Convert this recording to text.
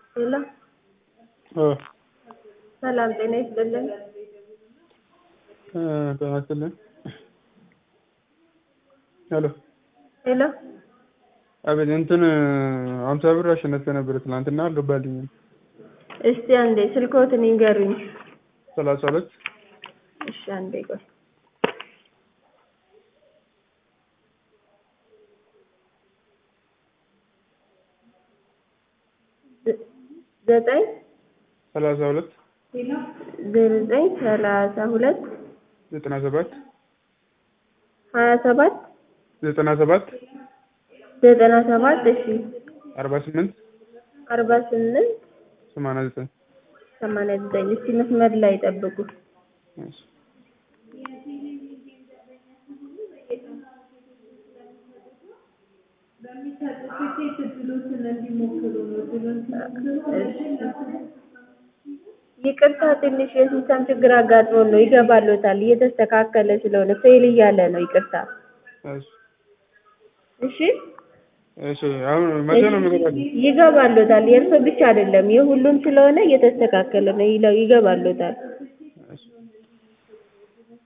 ሄሎ ሰላም ጤና ይስጥልን። ጤና ይስጥልን። ሄሎ ሄሎ አቤት እንትን ሀምሳ ብር አሸነፌ ነበር ትናንትና አልገባልኝም። እስቲ አንዴ ስልክዎትን ይንገሩኝ። ሰላሳ ሁለት እሺ አንዴ ቆይ። ዘ- ዘጠኝ ሰላሳ ሁለት ዘጠኝ ሰላሳ ሁለት ዘጠና ሰባት ሀያ ሰባት ዘጠና ሰባት ዘጠና ሰባት እሺ አርባ ስምንት አርባ ስምንት ሰማንያ ዘጠኝ ሰማንያ ዘጠኝ እስቲ መስመር ላይ ጠብቁ። እሺ። ይቅርታ ትንሽ የሲስተም ችግር አጋጥሞን ነው። ይገባሎታል። እየተስተካከለ ስለሆነ ፌል እያለ ነው። ይቅርታ እሺ። እሺ። እሺ አሁን መቼ ነው የሚገባልኝ? ይገባሎታል። የእርሶ ብቻ አይደለም የሁሉም ስለሆነ እየተስተካከለ ነው። ይለው ይገባሎታል።